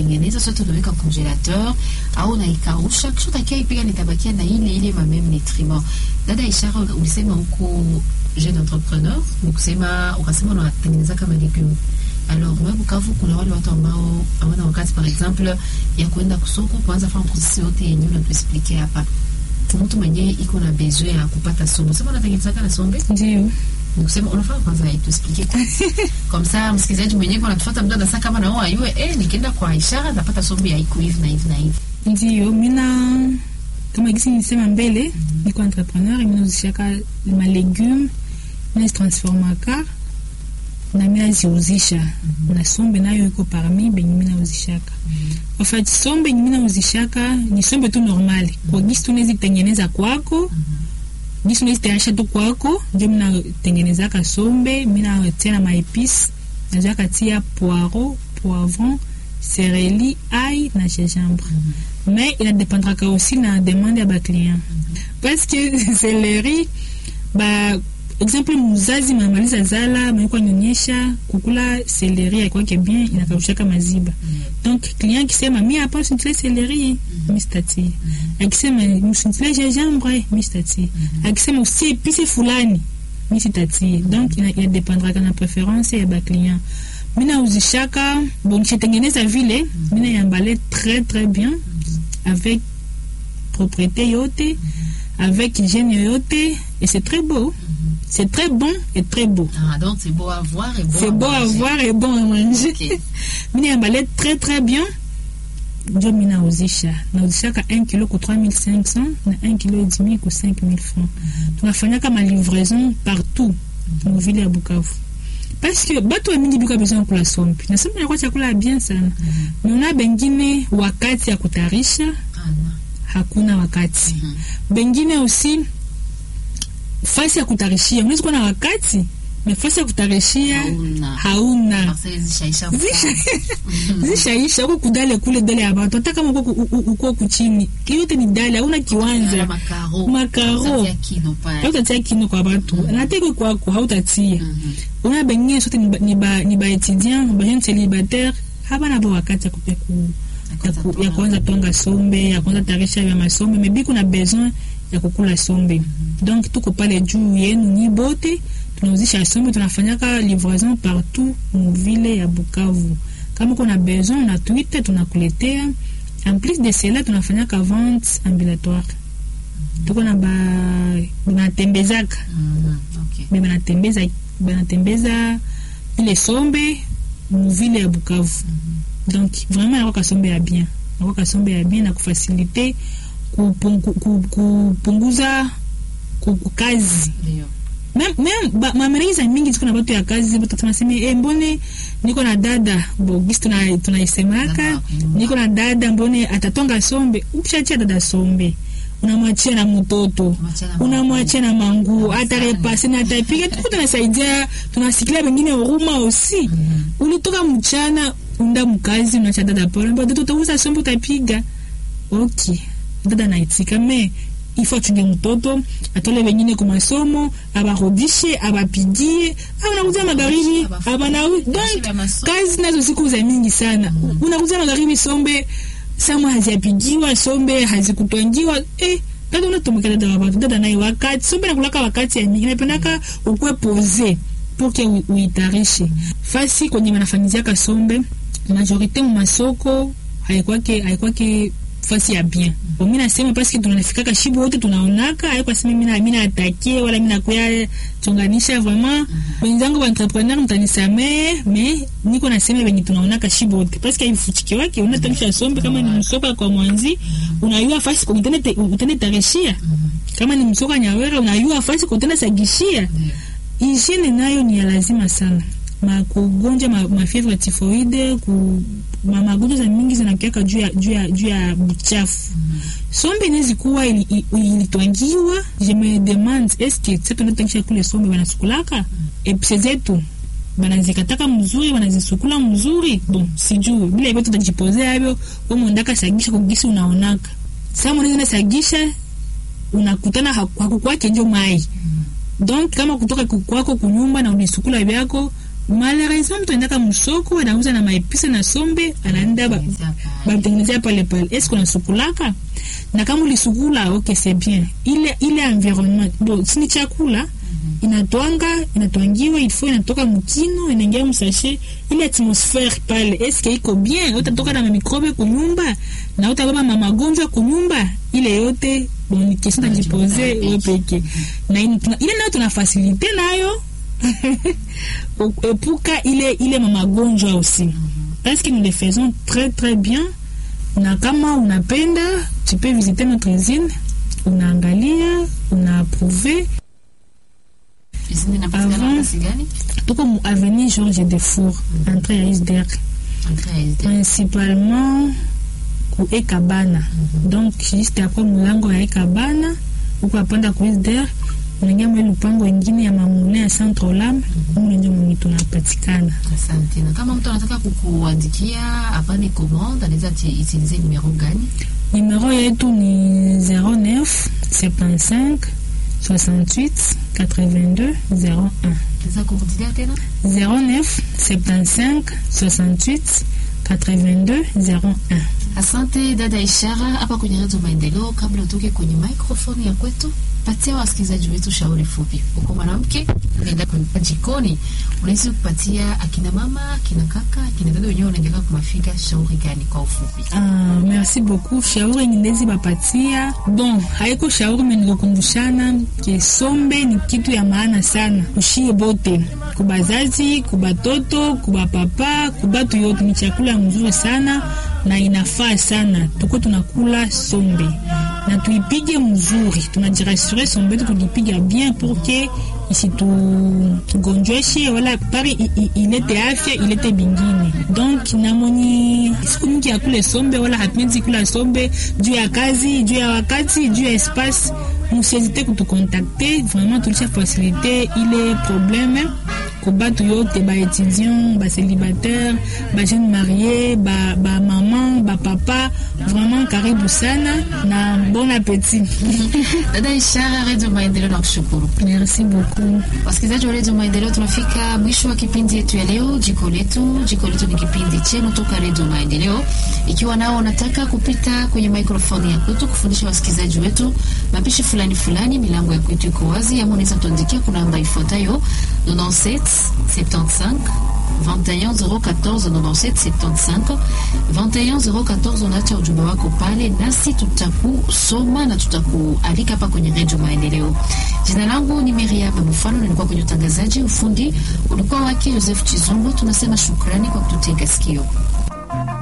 unaitengeneza sote unaweka congelateur au unaikausha kisha utakia ipiga nitabakia na ile ile ma même nutriment dada ishara ulisema huko jeune entrepreneur nikusema ukasema unatengeneza kama legume alors wewe Bukavu kuna wale watu ambao hawana wakati par exemple ya kwenda kusoko kuanza fanya processus yote yenye unatuexplique hapa mtu mwenyewe iko na besoin ya kupata sombe sema unatengeneza kana sombe ndio nikusema unafaa kwanza tuexplique comme ça msikilizaji mwenyewe anatufuata mtu anasema kama na wao ayue eh nikienda kwa ishara napata sombe ya iko hivi na hivi na hivi ndio mina kama gisi nisema mbele niko entrepreneur mina uzishaka malegume nazitransformaka na mina ziuzisha na sombe nayo iko parmi benye mina uzishaka en fait sombe yenye mina uzishaka ni sombe tu normal kwa gisi tunezitengeneza kwako gisi unezitayarisha tu kwako ndio mina tengenezaka sombe mina tia na maepisi nazoaka tia poiro poivron sereli ai na gingembre mais inadependraka aussi na demande ya baclient parce que seleri ba exemple muzazi mamaliza zala maikuwa nyonyesha kukula seleri aikwake bien inakaushaka maziba donc client akisema mi hapa usinitile seleri mi sitatie akisema usinitile gingembre mi sitatie akisema usie epise fulani mi sitatie donc ina- inadependraka na préférence ya baclient mina uzishaka bon nikishatengeneza vile mina yambale très très bien avec propreté yote avec hygiène yote et c'est très beau c'est très bon et très beau ah donc c'est beau à voir et bon c'est beau à manger. voir et bon à manger Ok. mina yambale très très bien ndio mi nauzisha nauzishaka 1 kilo ku 3500 na 1 kilo et demi ku 5000 francs tunafanyaka malivraison partout muvile ya bukavu parce que bato wa mingi biko besoin ya kula sombe na sombe inakuwa chakula ya bien sana naona bengine wakati ya kutayarisha Ah, non. hakuna wakati Mhm. bengine aussi fasi ya kutarishia unaweza kuwa na wakati na fasi ya kutarishia Hauna. hauna Marseille zishaisha Zisha- mfano. zishaisha uko kudale kule dale ya batu hata kama uko ku- u- uko kuchini yote ni dale hauna Ala kiwanja makaro Makaro. Utatia kino pale hautatia kino kwa batu nateke kwako hautatia Mhm. una bengine sote ni ba- ni ba- ni baétudiant bajeune célibataire habana bo wakati ya kupe ku ya ku- ya kuanza tonga sombe ya kuanza tarisha vya masombe mebi kuna besoin ya kukula sombe donc tuko pale juu yenu nyi bote tunauzisha sombe tunafanyaka livraison partout muvile ya bukavu kama uko na besoin unatuita tunakuletea en plus de cela tunafanyaka vente ambulatoire tuko na ba banatembezaka Mhm. Okay. me banatembeza banatembeza ile sombe muvile ya bukavu donc vraiment nakwaka sombe ya bien nakwaka sombe ya bien na kufasilite kupungu- ku- kupunguza ku- ku- kazi Ndio. mamereza mingi ziko na batu ya kazi batu tunasema e, mbone niko na dada bo gisi tuna- tunaisemaka Dada, mm. niko na dada mbone atatonga sombe ukishachia dada sombe unamwachia na mtoto Unamwachia na unamwachia na manguo Na atarepase na atapiga tuku tunasaidia tunasikilia wengine huruma osi ulitoka mchana unda mkazi unacha dada pole mbo dada utauza sombe utapiga ok dada naitika me ifo achunge mtoto atole wengine kwa masomo abarudishe abapigie au nakuza magharibi Abafu- abana Abafu- donc ya masomo. kazi nazo siku za mingi sana unakuza magharibi sombe samwa haziapigiwa sombe hazikutwangiwa eh, dada unatumika dada wa watu dada naye wakati sombe nakulaka wakati ya mingi napendaka ukwe pose pour que ui- uitarishe fasi kwenye wanafanyiziaka sombe majorite mu masoko haikwake haikwake fasi ya bien mi nasema paske tunafikaka shibu wote tunaonaka aikwasema mina mina atake wala mina kuya chonganisha vraiment wenzangu waentrepreneur mtanisamee me niko nasema venye tunaonaka shibu wote paske aifuchikiwake unatarisha sombe kama ni msoka kwa mwanzi unayua fasi utende tarishia kama ni msoka nyawera unayua fasi kutenda sagishia hygiene nayo ni ya lazima sana makugonjwa ma, mafievre tifoide ku ma, magonjwa za mingi zinakiaka juu ya juu ya juu ya buchafu sombe inawezi kuwa ili- ili- ilitwangiwa je me demande eske sa tunatangisha kule sombe wanasukulaka epse zetu banazikataka mzuri wanazisukula mzuri bon sijui bila hivyo tutajipozea hivyo umondaka sagisha kugisi unaonaka sa mwanaweza sagisha unakutana haku- hakukwake njo mai donc kama kutoka ku- kwako kunyumba na unisukula vyako malheureusement mtu aendaka msoko anauza na maepisa na sombe anaenda ba- bamtengenezea pale pale eske unasukulaka na kama ulisukula ok c'est bien ile ile environnement bon sini chakula inatwanga inatwangiwa ilfo inatoka mkino inaingia msashe ile atmosphère pale eske iko bien utatoka na mamikrobe kunyumba na utababa mamagonjwa kunyumba ile yote bon ni question tajipoze we peke na ini- tuna- ile nayo tuna fasilite nayo epuka ile ile mamagonjwa aussi parce que nous le faisons très très bien na kama unapenda tu peux visiter notre usine unaangalia unaapprouve Usine inapatikana Avant- nafasi gani? tuko mu avenue Georges Defour entrée ya ISDR Entrée ya SD. principalement ku Ekabana donc juste après mulango ya Ekabana uko apanda ku ISDR unaingia mwe lupango ingine ya mamune ya Centre Olam mule ndio mwenye tunapatikana Asante. Na kama mtu anataka kukuandikia apane commande, anaweza ti- utilize numero gani? Numéro yetu ni 09 75 68 82 01. Naweza kurudilia tena? 09 75 68 82 01. Asante dada Ishara hapa kwenye Redio Maendeleo. Kabla utoke kwenye microphone ya kwetu, patia wasikilizaji wetu shauri fupi. Uko mwanamke unaenda kwa jikoni, unaweza kupatia akina mama, akina kaka, akina dada wenyewe unaendelea kumafika shauri gani kwa ufupi? Ah, merci beaucoup. Shauri nindezi bapatia. Bon, haiko shauri menikukumbushana ke sombe ni kitu ya maana sana kushie bote, kubazazi, kubatoto, kubapapa, kubatu yote. Ni chakula mzuri sana na inafaa sana, tuko tunakula sombe na tuipige mzuri, tunajirasure sombe yetu tukipiga bien pour que isitugonjweshe wala pari i- i- ilete afya ilete bingine. Donc namoni siku mingi ya kule sombe wala hatuwezi kula sombe juu ya kazi, juu ya wakati, juu ya espace. Musiezite kutukontakte, vraiment tulisha fasilite ile probleme ko batu yote ba étudiant ba célibataire ba jeune marié ba, ba maman ba papa vraiment karibu sana na bon appétit Dada Ishara, Redio Maendeleo na kushukuru. merci beaucoup Wasikilizaji wa Redio Maendeleo, tunafika mwisho wa kipindi yetu ya leo, jiko letu. Jiko letu ni kipindi chenu toka Redio Maendeleo. Ikiwa nao unataka kupita kwenye maikrofoni ya kwetu kufundisha wasikilizaji wetu mapishi fulani fulani, milango ya kwetu iko wazi, ama unaweza tuandikia kuna namba ifuatayo 97 75 21 014 97 75 21 014. Unaacha ujumbe wako pale, nasi tutakusoma na tutakualika hapa kwenye Redio Maendeleo. Jina langu ni Miriam Mfano, nilikuwa kwenye utangazaji. Ufundi ulikuwa wake Joseph Chizombo. Tunasema shukrani kwa kututega sikio.